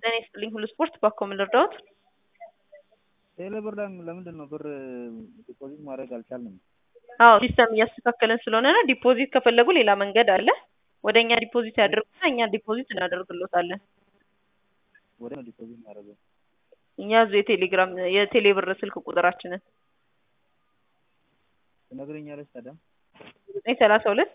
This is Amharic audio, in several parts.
ጤና ይስጥልኝ ሁሉ ስፖርት ባኮ ምን ልርዳዎት? ቴሌ ብር ለምንድን ነው ብር ዲፖዚት ማድረግ አልቻልንም? አዎ ሲስተም እያስተካከልን ስለሆነ ነው። ዲፖዚት ከፈለጉ ሌላ መንገድ አለ። ወደ እኛ ዲፖዚት ያድርጉና እኛ ዲፖዚት እናደርግሎታለን። ወደ ነው ዲፖዚት ማድረገው? እኛ ያዙ የቴሌግራም የቴሌ ብር ስልክ ቁጥራችንን ትነግረኛለች ታዲያ? ዘጠኝ ሰላሳ ሁለት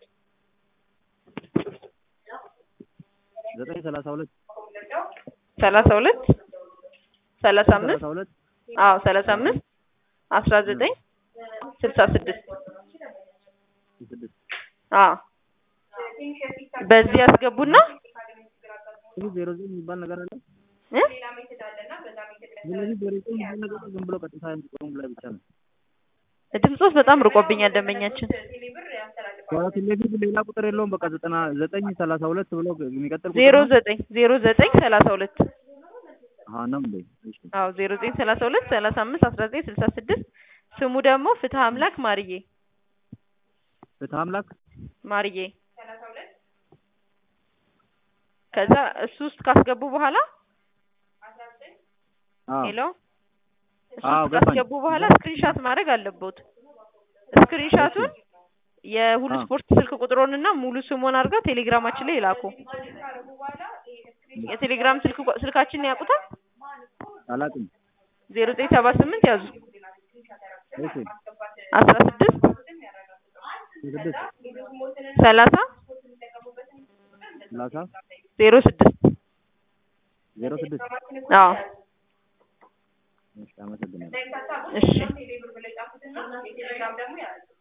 ዘጠኝ ሰላሳ ሁለት ሰላሳ ሁለት ሰላሳ አምስት ሰላሳ ሁለት አዎ ሰላሳ አምስት አስራ ዘጠኝ ስልሳ ስድስት ስድስት አዎ በዚህ ያስገቡና ይህ ዜሮ ዘጠኝ የሚባል ነገር አለ? እ ስለዚህ ዜሮ ዘጠኝ የሚባል ነገር ዝም ብሎ ቀጥታ ቁጥሩም ላይ ብቻ ነው። ድምፆት በጣም ርቆብኛል ደንበኛችን። ከቴሌቪዥን ሌላ ቁጥር የለውም። በቃ ዘጠና ዘጠኝ ሰላሳ ሁለት ብሎ የሚቀጥል ቁጥር ዜሮ ነው? ዘጠኝ ዜሮ ዘጠኝ ሰላሳ ሁለት አዎ ነው እንዴ? እሺ አዎ ዜሮ ዘጠኝ ሰላሳ ሁለት ሰላሳ አምስት አስራ ዘጠኝ ስልሳ ስድስት ስሙ ደግሞ ፍትህ አምላክ ማርዬ ፍትህ አምላክ ማርዬ ከዛ እሱ ውስጥ ካስገቡ በኋላ አዎ ሄሎ እሱ አዎ ውስጥ ገባኝ። ካስገቡ በኋላ ስክሪንሻት ማድረግ አለቦት። ስክሪንሻቱን የሁሉ አዎ። ስፖርት ስልክ ቁጥሮንና ሙሉ ስሙን አድርገው ቴሌግራማችን ላይ ይላኩ። የቴሌግራም ስልክ ቁ- ስልካችንን ያውቁታል? አላውቅም። ዜሮ ዘጠኝ ሰባ ስምንት ያዙ እሺ አስራ ስድስት ስድስት ሰላሳ ሰላሳ ዜሮ ስድስት ዜሮ ስድስት አዎ እሺ አመሰግናለሁ። እሺ